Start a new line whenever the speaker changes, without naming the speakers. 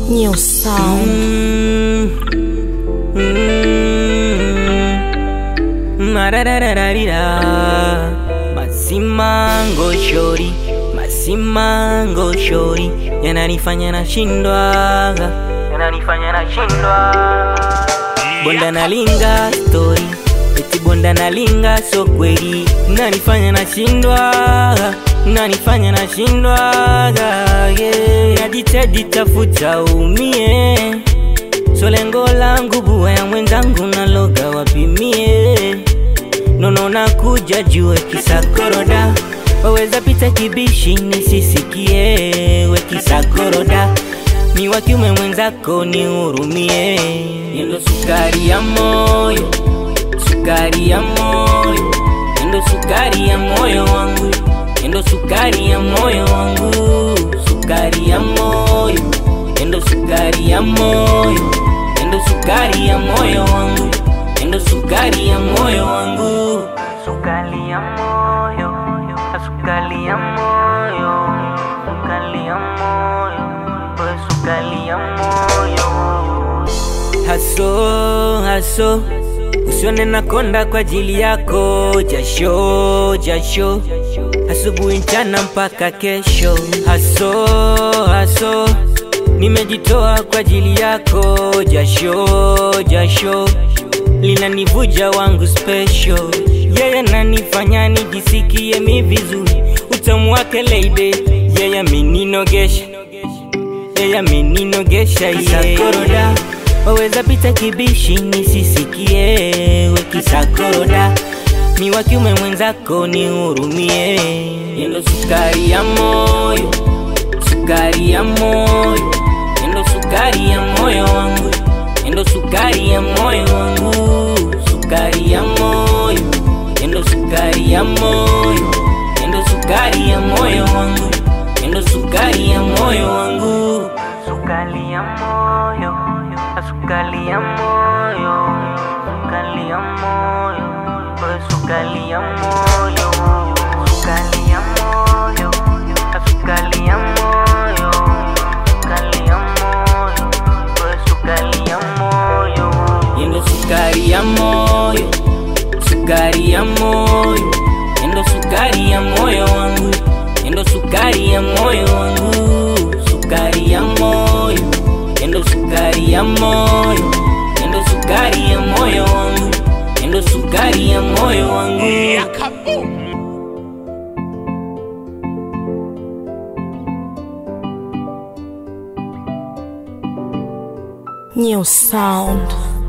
New sound.
Mm. Mm. Marararararira. Masimango shori, masimango shori yananifanya nashindwaga, yananifanya nashindwa. Bonda nalinga story, eti bonda nalinga so kweli, nanifanya nashindwaga, nanifanya nashindwaga, yeah. Najitahidi tafuta umie so lengo langu buwa ya mwenzangu naloga wapimie nono nakuja jue kisakoroda waweza pita kibishi nisisikie we kisakoroda ni wa kiume mwenzako ni hurumie yendo sukari ya moyo sukari ya moyo yendo sukari ya moyo wangu yendo sukari ya moyo wangu sukari ya moyo yendo sukari ya moyo yendo sukari ya moyo wangu yendo sukari ya moyo wangu sukari ya moyo sukari ya moyo sukari ya moyo we sukari ya moyo haso haso usione nakonda kwa ajili yako jasho jasho asubuhi mchana mpaka kesho haso haso nimejitoa kwa ajili yako jasho jasho linanivuja wangu special yeye nanifanya nijisikie mi vizuri utamu wake leide yeye ameninogesha yeye ameninogesha yekoroda waweza pita kibishi nisisikie we kisakoroda ni wa kiume mwenzako ni hurumie yendo sukari ya moyo sukari ya moyo yendo sukari ya moyo wangu yendo sukari ya moyo wangu sukari ya moyo yendo sukari ya moyo yendo sukari ya moyo wangu yendo sukari ya moyo wangu sukari ya moyo sukari ya moyo sukari ya moyo we sukari ya moyo sukari ya moyo sukari ya moyo sukari ya moyo we sukari ya moyo yendo sukari ya moyo sukari ya moyo yendo sukari ya moyo wangu yendo sukari ya moyo wangu sukari ya moyo yendo sukari ya moyo yendo sukari ya moyo wangu yendo sukari ya moyo wangu
New sound.